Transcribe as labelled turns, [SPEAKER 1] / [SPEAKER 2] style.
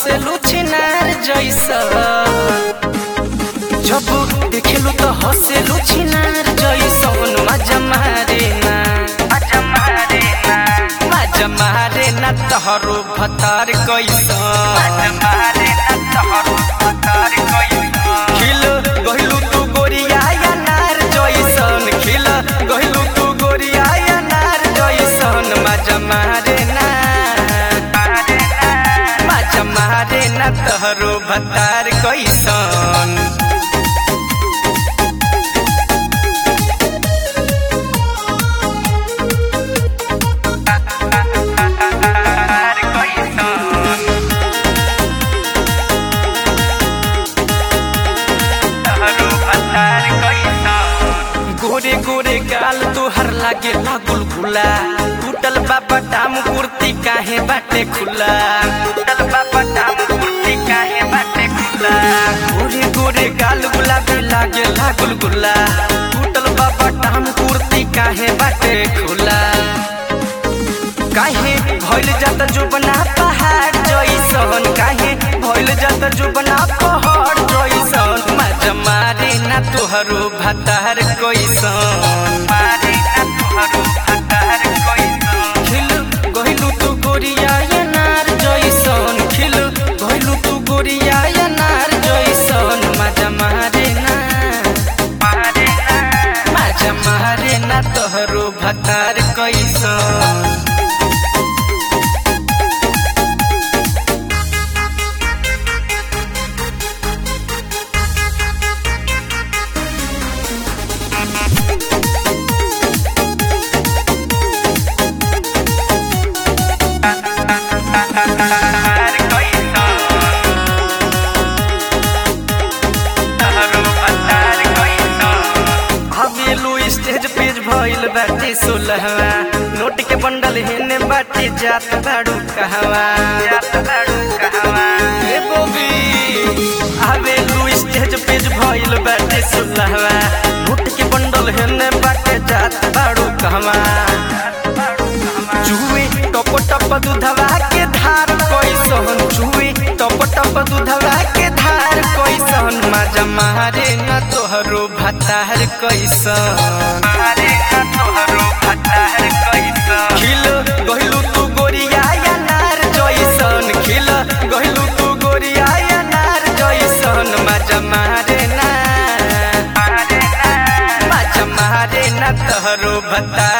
[SPEAKER 1] हंसेलू छिनार जैसा जब देखेलू तो हंसेलू छिनार जैसन मजा मारे ना मजा मारे ना मजा मारे ना तहरो भतार कैसन मजा मारे ना तहरो भतार कैसन खिल गहिलू तू गोरिया या नार जैसन खिल गहिलू तू गोरिया या नार जैसन मजा मारे ना मजा मारे ना तहरो भतार कैसन गोरे गोरे गाल तोहर लागे लागुल गुला टूटल बाबा टाम कुर्ती काहे बाटे खुला टूटल बाबा टाम कुर्ती काहे बाटे खुला गोरे गोरे गाल गुलाबी लागे लागुल गुला टूटल बाबा टाम कुर्ती काहे बाटे खुला काहे भइल जाता जो बना पहाड़ जैसन काहे भइल जाता जो बना पहाड़ जैसन मजा मारे ना तोहरो भतार कैसन मारे ना तोहरो भतार कैसन खिल गहिलू तू गोरिया या नार जैसन खिल गहिलू तू गोरिया या नार जैसन मजा मारे ना मारे ना मजा मारे ना तोहरो भतार कैसन हवेलू स्टेज पेज भइल बाटे सोलहवा नोट के बंडल हेने बाटे जात बाड़ू कहवा जात बाड़ू कहवा ए बोबी हवेलू स्टेज पेज भइल बाटे सोलहवा नोट के बंडल हेने बाटे जात बाड़ू कहवा चुए टप टप दूधवा के धार कैसन चुए टप टप दूधवा के धार कैसन मजा मारे न तोहरो भतार कैसन मारे न तोहरो भतार कैसन खिल गहिलू तू गोरिया या नार जैसन खिल गहिलू तू गोरिया या नार जैसन मजा मारे ना मारे ना मजा मारे ना तोहरो भतार